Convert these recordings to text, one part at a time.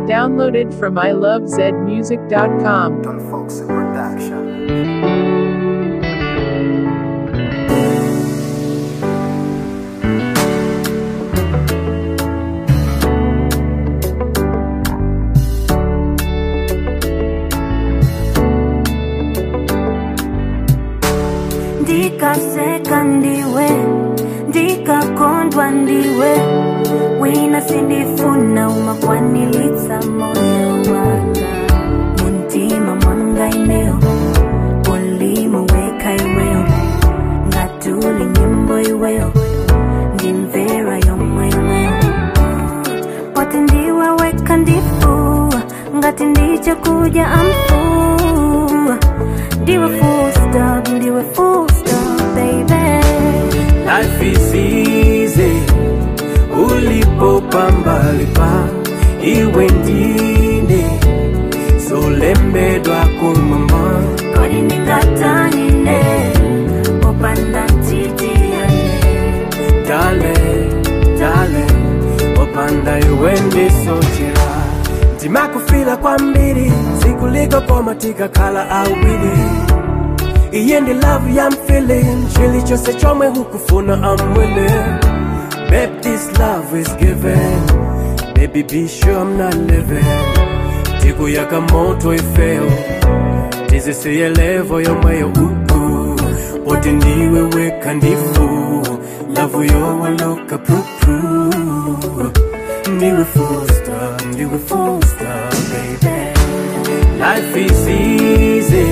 Downloaded from ilovezmusic.com. Don Foxy Production. ndikaseka ndiwe ndikakondwa ndiwe wina sindifuna umakwanilitsa moyo wanga muntima mwanga ineo ulimo weka iweyo ngatuli nyimbo iweyo ndimvera yomweyo poti ndiwe weka ndifu ngati ndiche kuja amfu ndiwe full stop ndiwe full stop baby Life is easy ulipopambalipa iwe ndine solembedwa kumama kodi ndingatanine popanda ntitiyane dale dale opanda iwe ndisochera ndimakufila kwambiri sikuliko koma tikakhala awiri iye ndi love ya feeling chilichonse chomwe hukufuna I'm willing Babe, this love is given Baby, be sure I'm not living Tiku yaka moto ifeo tizisiye levo yomweyo uku poti ndiwe weka ndifu lavu yowaloka prupru ndiwe fusta ndiwe fusta baby life is easy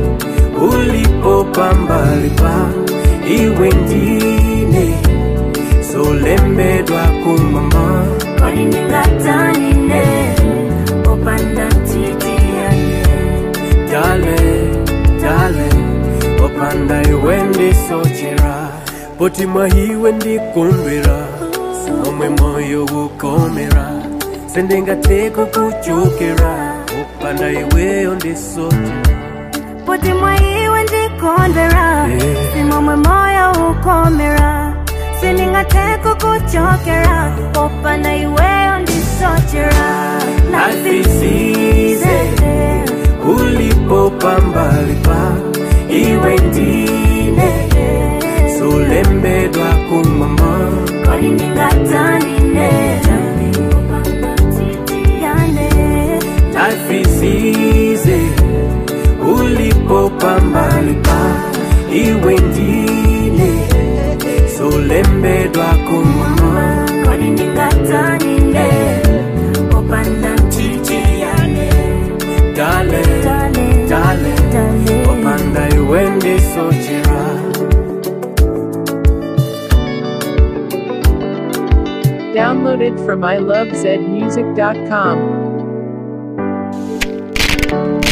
ulipopambalipa iwe ndine solembedwa kumama kodi ndingatanine popanda ntitiyane dale dale opanda iwe ndisochera poti mwahiwe ndikondwera omwe moyo ukomera sendingateko kuchokera opanda iweyo ndisochera poti mwaiwe ndikondwera Yeah. simomwe moyo ukomera sindingateko kuchokera popanda iweyo ndisochera Life is easy. ulipopambalipa iwe ndine solembedwa kumama kodi ndingatanine popanda ntitiyane Life is easy ulipopambalipa iwe ndine solembedwa kumama kodi ndingatanine popanda ntitiyane dale Dale, dale dale. opanda iwe ndisochera Downloaded from ilovezmusic.com.